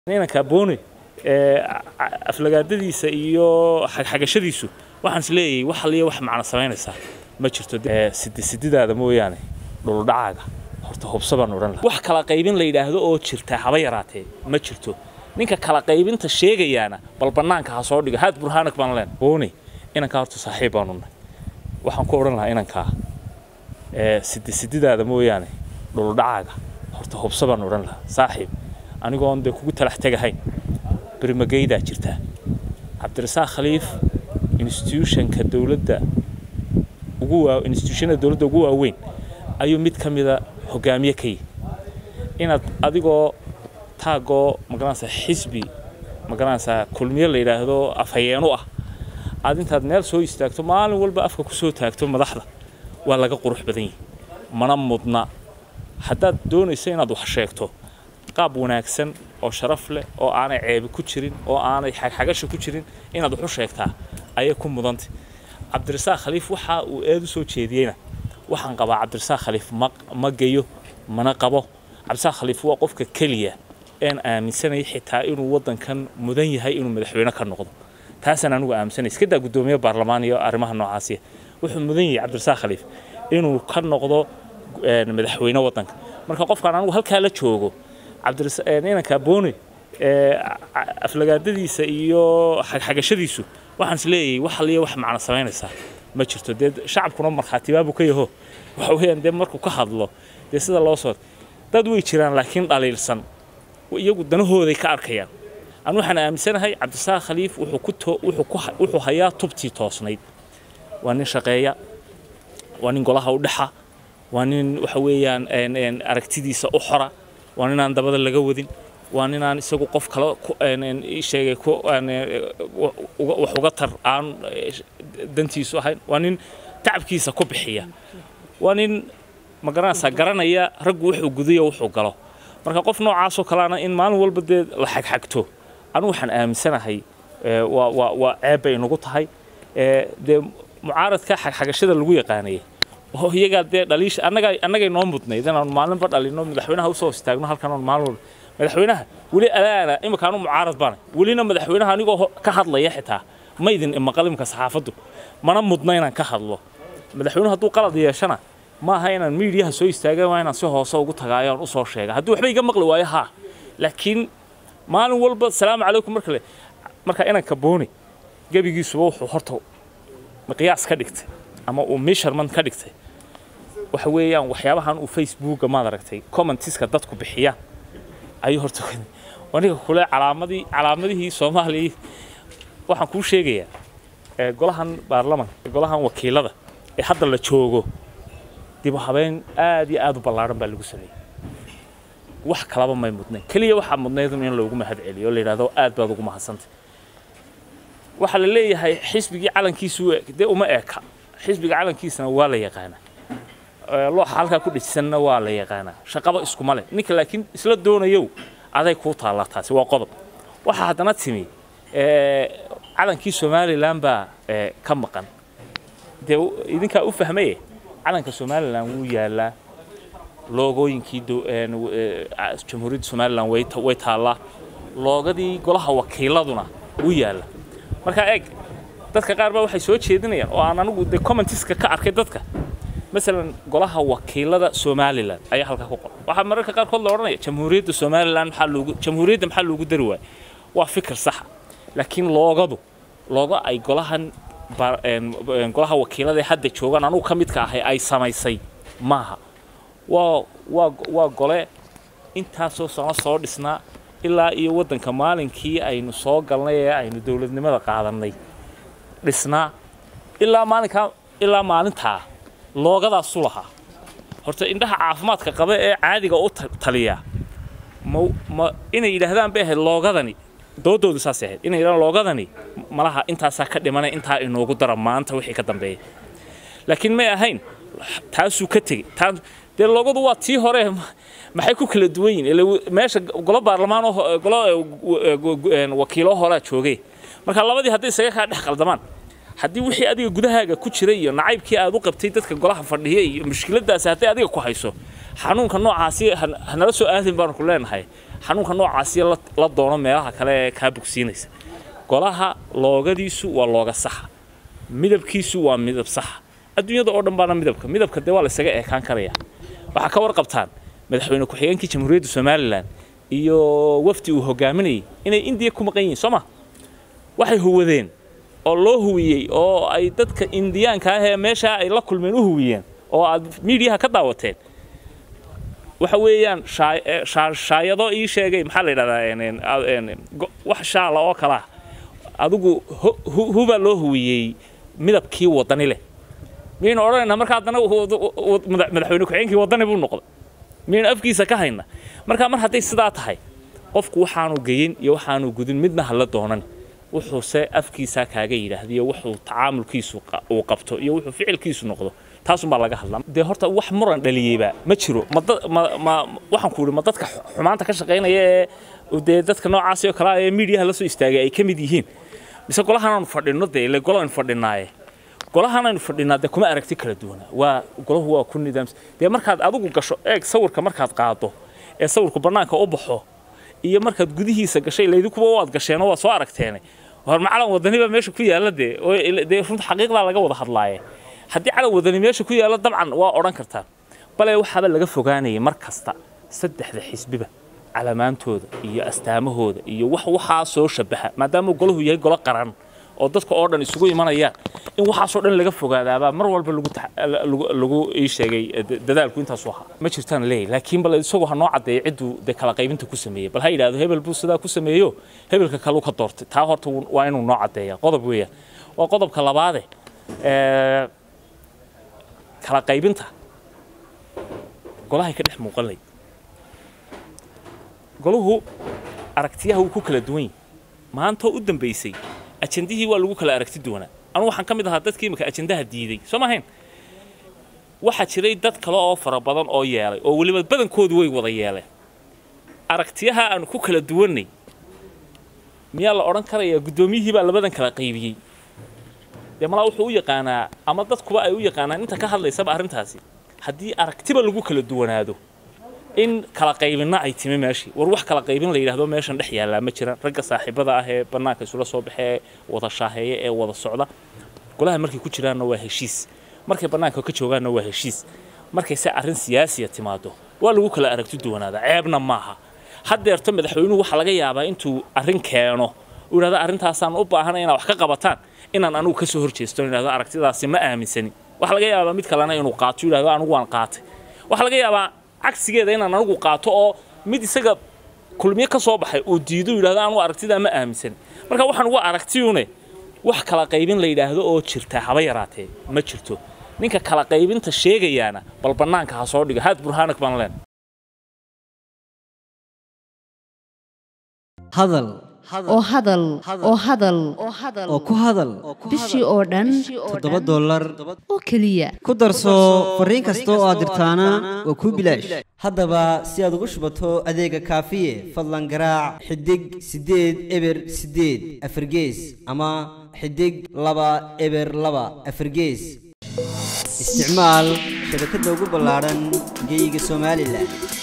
inanka booni aflagaadadiisa iyo xagxagashadiisu waxaan is leeyahay wax aliya wax macno samaynaysaa ma jirto sidi sididaada mooyaane dhuldhacaaga horta hubso baan odhan lahaa wax kala qaybin la yidhaahdo oo jirta haba yaraatee ma jirto ninka kala qaybinta sheegayaana bal bannaanka ha soo dhigo haad burhaanak baan leen booni inankaa horta saaxiib baanu nahay waxaan ku odhan lahaa inankaa sidi sididaada mooyaane dhuldhacaaga horta hubso baan odhan lahaa saaxiib anigoon dee kugu talax tegahayn bermageydaa jirtaa cabdirasaaq khaliif institutionka dowladda ugu waa institutionada dowladda ugu waaweyn ayuu mid ka mida hogaamiye ka yihi inaad adigoo taagoo magaranaysaa xisbi magaranaysaa kulmiye la yidhaahdo afhayeenu ah aad intaad meel soo istaagto maalin walba afka ku soo taagto madaxda waa laga qurux badan yihi mana mudna haddaad doonayso inaad wax sheegto qaab wanaagsan oo sharaf leh oo aanay ceebi ku jirin oo aanay xagxagasha ku jirin inaad wax u sheegtaa ayay ku mudantay cabdirasaaq khaliif waxa uu eed u soo jeediyeyna waxaan qabaa cabdirasaaq khaliif ma ma geyo mana qabo cabdirasaaq khaliif waa qofka keliya een aaminsanaya xitaa inuu waddankan mudan yahay inuu madaxweyne ka noqdo taasaan anigu aaminsanay iska daa guddoomiye baarlamaan iyo arrimaha noocaasiya wuxuu mudan yahay cabdirasaaq khaliif inuu ka noqdo madaxweyne waddanka marka qofkaan anigu halkaa la joogo inanka booni aflagaadadiisa iyo xagxagashadiisu waxaan is leeyahay wax aliya wax macno samaynaysaa ma jirto dee shacabkuna markhaatibaabu ka yaho waxa weeyaan dee markuu ka hadlo dee sida loo soo dad way jiraan laakiin dhaliilsan iyagu danahooday ka arkayaan anu waxaan aaminsanahay cabdisaaq khaliif wuxuu ku to wuxuu ku wuxuu hayaa tubtii toosnayd waa nin shaqeeya waa nin golaha u dhexa waa nin waxa weeyaan aragtidiisa u xora waa ninaan dabada laga wadin waa ninaan isagu qof kale sheegay wax uga tar aan dantiisu ahayn waa nin tacabkiisa ku bixiya waa nin magaranaysaa garanaya raggu wuxuu gudayo wuxuu galo marka qof noocaasoo kaleana in maalin walba dee la xagxagto anu waxaan aaminsanahay waa ceeb bay inagu tahay dee mucaaradka xagxagashada lagu yaqaanayay oo iyagaa dee dhaliisha annaga annagay noo mudnayd inaanu maalinba dhalino madaxweynaha usoo istaagno halkan oon maalin walba madaxweynaha weli alaana imika anu mucaarad baana welina madaxweynaha anigoo ka hadlaya xitaa ma idin maqal imika saxaafaddu mana mudna inaan ka hadlo madaxweynuhu hadduu qalad yeeshana ma aha inaan miidiyaha soo istaagan waa inaan si hoose ugu tagaayo aan usoo sheega haddii waxba iga maqli waayo haa laakiin maalin walba salaamu calaykum marka marka inanka booni gebigiisuba wuxuu horta miqyaas ka dhigtay ama uu measurement ka dhigtay waxa weeyaan waxyaabahan uu facebooka maad aragtay commentiska dadku bixiyaan ayuu horta aniga kule calaamadii calaamadihii soomaaliya waxaan kuu sheegayaa golahan baarlamanka golahan wakiilada ee hadda la joogo dib u habeyn aad iyo aad u ballaaran baa lagu sameeyey wax kalaba may mudnayn keliya waxaa mudnaydun in loogu mahad celiyo oo la yidhahdo aad baad ugu mahadsantay waxaa la leeyahay xisbigii calankiisu dee uma eeka xisbiga calankiisana waa la yaqaanaa looxa halkaa ku dhisanna waa la yaqaanaa shaqaba iskuma leh ninka laakiin isla doonayow aday kuu taallaa taasi waa qodob waxaa haddana timi calankii somalilan baa ka maqan dee idinkaa u fahmaye calanka somalilan wuu yaalaa loogooyinkii jamhuuriyadda somalilan way taallaa loogadii golaha wakiiladuna wuu yaalla markaa eeg dadka qaar baa waxay soo jeedinayaan oo aan anigu dee commentiska ka arkay dadka masalan golaha wakiilada somalilan ayaa halkaa ku qoran waxaa mararka qaarkood la odhanaya jamhuuriyadda somalilan maxaa loogu jamhuuriyadda maxaa loogu dari waaya waa fikir saxa laakiin loogadu loogo ay golahan golaha wakiilada ee hadda joogaan anugu ka midka ahay ay samaysay maaha waa waa waa gole intaasoo sano soo dhisnaa ilaa iyo waddanka maalinkii aynu soo galnay ee aynu dowladnimada qaadannay dhisnaa ilaa maalinkaa ilaa maalintaa loogadaasu lahaa horta indhaha caafimaadka qaba ee caadiga u taliya ma ma inay yidhaahdaan bay ahayd loogadani doodoodu saasay ahayd inay yidhahdaan loogadani malaha intaasaa ka dhimanay intaa inoogu dara maanta wixii ka dambeeya laakiin may ahayn taasuu ka tegey taa dee loogadu waa tii hore maxay ku kala duwan yihin ila meesha golo baarlamaan oo golo wakiilo horaa joogay marka labadii hadday isaga kaa dhex qaldamaan haddii wixii adiga gudahaaga ku jira iyo nacaybkii aad u qabtay dadka golaha fadhiya iyo mushkiladaasi hadday adiga ku hayso xanuunka noocaasi hanala soo aadin baanu ku leenahay xanuunka noocaasiya la, la doono meelaha kale ee kaa bogsiinaysa golaha loogadiisu waa looga saxa midabkiisu waa midab saxa adduunyada oo dhan baana midabka midabka dee waa la isaga eekaan karaya waxaa ka warqabtaan madaxweyne ku-xigeenkii jamhuuriyadda somalilan iyo wafdi uu hogaaminayay inay indiya ku maqan yihiin soo ma waxay huwadeen oo loo huwiyey oo ay dadka indiyaanka ah ee meeshaa ay la kulmeen u huwiyeen oo aad miidiyaha ka daawateen waxa weeyaan shaa- ee, shaa- shaayado ii sheegay maxaa la yidhahdaa een, een, a- een, go- wax shaala oo kala ah adigu hu- hu- hubaa loo huwiyey midabkii wadani leh miyaynu odhanaynaa marka haddana wu- wu- wu- madax- madaxweyne ku-xigeenkii wadani buu noqday miyaynu afkiisa ka hayna marka mar hadday sidaa tahay qofku waxaanu geyin iyo waxaanu gudin midna hala doonan wuxuuse afkiisa kaaga yidhaahda iyo wuxuu tacaamulkiisu qa- uu qabto iyo wuxuu ficilkiisu noqdo taasunbaa laga hadlaa dee horta wax muran dhaliyeyba ma jiro ma da- ma ma waxaan ku ihi ma dadka xu- xumaanta ka shaqaynaya ee dee dadka noocaasi oo kale ah ee miidiyaha la soo istaagay ay ka mid yihiin mise golahan fadhino dee ile golaan fadhinaaye golahan aynu fadhinaa dee kuma aragti kala duwana waa golahu waa ku nidaamsan dee markaad adigu gasho eeg sawirka markaad qaado ee sawirku bannaanka u baxo iyo markaad gudihiisa gashay laydinkuba waad gasheen oo waad soo aragteene hor ma calan wadani baa meesha ku yaalla dee oo ila- dee runta xaqiiqdaa laga wada hadlaaye haddii calan wadani meesha ku yaalla dabcan waa odhan kartaa bale waxaaba laga fogaanayay mar kasta saddexda xisbiba calamaantooda iyo astaamahooda iyo wax waxaa soo shabaha maadaama golahu yahay golo qaran oo dadka oo dhan isugu imanayaan in waxaasoo dhan laga fogaadaabaa mar walba lagu tax- lagu lagu ii sheegay eh, da- dadaalku intaasu ahaa ma jirtaan leey laakiin bal isagu ha noo caddeeyo cidduu dee kala qaybinta ku sameeyey bal ha yidhaahdo hebel buu sidaa ku sameeyo hebelka kaleu ka doortay taa horta wuu- waa inuu noo caddeeya qodob weeyaan waa qodobka labaade ee, kala qaybinta golahay ka dhex muuqan layd golahu aragtiyaha wuu ku kala duwan yahay maanta oo u dambaysay ajandihii waa lagu kala aragti duwanaa anu waxaan ka mid ahaa dadkii imika ajandaha diiday soo maahayn waxaa jiray dad kale oo fara badan oo yeelay oo weliba badankoodu way wada yeeleen aragtiyaha aanu ku kala duwannay miyaa la odhan karayaa guddoomiyihii baa labadan kala qaybiyey dee malaa wuxuu u yaqaanaa ama dadkuba ay u yaqaanaan inta ka hadlaysaba arrintaasi haddii aragtiba lagu kala duwanaado in kala qaybinna ay timi meeshii war wax kala qaybin la yidhaahdo meeshan dhex yaallaa ma jiraan ragga saaxiibada ah ee bannaanka isula soo baxee wada shaaheeya ee wada socda golaha markay ku jiraanna waa heshiis markay bannaanka ka joogaanna waa heshiis markay se arrin siyaasiya timaado waa lagu kala aragti duwanaada ceebna maaha haddeerto madaxweynuhu waxaa laga yaabaa intuu arrin keeno uu yidhahdo arrintaasaan u baahanay inaad wax ka qabataan inaan anigu ka soo horjeesto yidhahdo aragtidaasi ma aaminsani waxaa laga yaabaa mid kalena inuu qaato yidhahdo anigu waan qaatay waxaa laga yaabaa cagsigeeda inaan anigu qaato oo mid isaga kulmiye ka soo baxay uu diido yidhahdo anigu aragtidaa ma aaminsan marka waxaan uga aragtiyune wax kala qaybin la yidhaahdo oo jirta haba yaraatee ma jirto ninka kala qaybinta sheegayaana bal bannaanka ha soo dhiga haad burhaanak baan leen hadal oo hadal oo hadal oo ku hadal bishii oo dhan toddoba dollar oo keliya ku darso fariin kasta oo aad dirtaana waa kuu bilaash haddaba si aad ugu shubato adeega kaafiye fadlan garaac xidig siddeed eber siddeed afargees ama xidig laba eber laba afargees isticmaal shabakadda ugu ballaaran geyga somalilan